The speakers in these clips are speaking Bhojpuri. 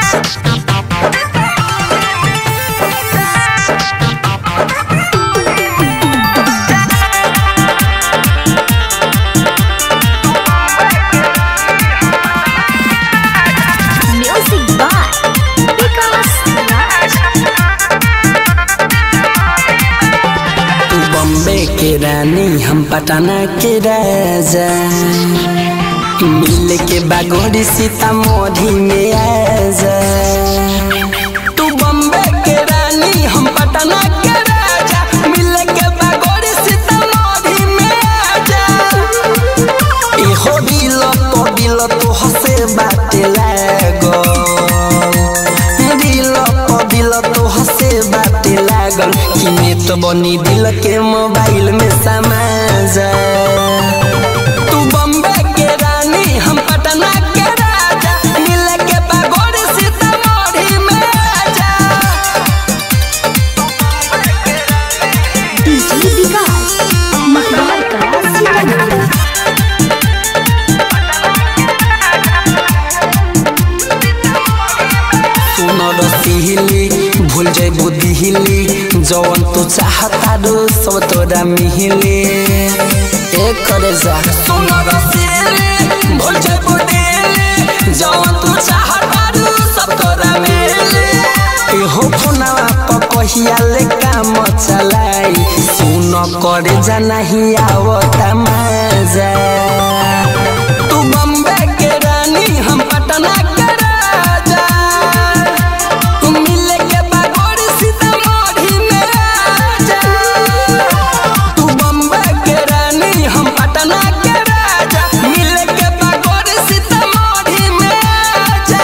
Music by Vikas Raj. तू बॉम्बे के रानी हम पटना के राजा मिल के बागोरी सीतामढ़ी में आजा तू बॉम्बे के रानी हम पटना के राजा मिल के बागोरी सीतामढ़ी में आजा एहो दिल तो दिल तो हसे बाटे लागो दिल तो दिल तो हसे बाटे लागल कि में तो बनी दिल के मोबाइल में समा जा तू बम्बे के रानी हम पटना के राजा मिल के बागोर सीतामढ़ी में आजा DJ Vikas. Mahal Kala Sitamarhi. सुन रसिली भूल जाए बुद्धि हिली जवन तू चाहता रो सब तोरा मिहिली एक करे जा सुन रसिली भूल जाए बुद्धि हिली जवन तू चाहता रो सब तोरा मिहिली एहो फोनवा पर कहिया ले काम चलाई सुन करे जा नहीं आवता मजा तू बम्बे के रानी हम पटना के राजा तू मिले के बागोर सीतामढ़ी में आजा तू बम्बे के रानी हम पटना के राजा मिले के बागोर सीतामढ़ी में आजा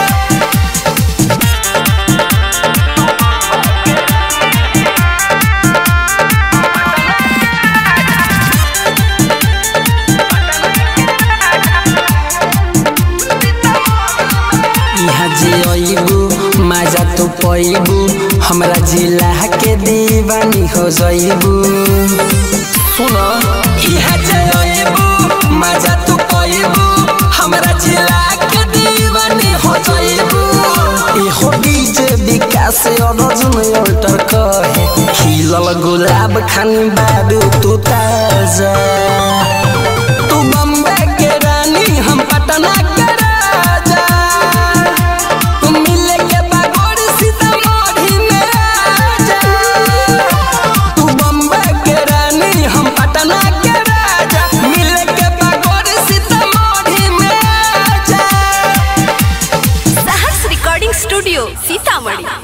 यहाँ जे अइबू माजा तू पैबू हमरा जिला के दीवानी हो जइबू सुन यहाँ जे अइबू माजा तू पैबू हमरा जिला के दीवानी हो जइबू एहो डीजे विकास अर्जुन अल्टर कहे खिलल गुलाब खानी बारू तू ताजा तू बम्बे के रानी हम पटना के राजा तू मिले के बागोर सीतामढ़ी में आजा तू बम्बे के रानी हम पटना के राजा मिले के बागोर सीतामढ़ी में आजा साहस रिकॉर्डिंग स्टूडियो सीतामढ़ी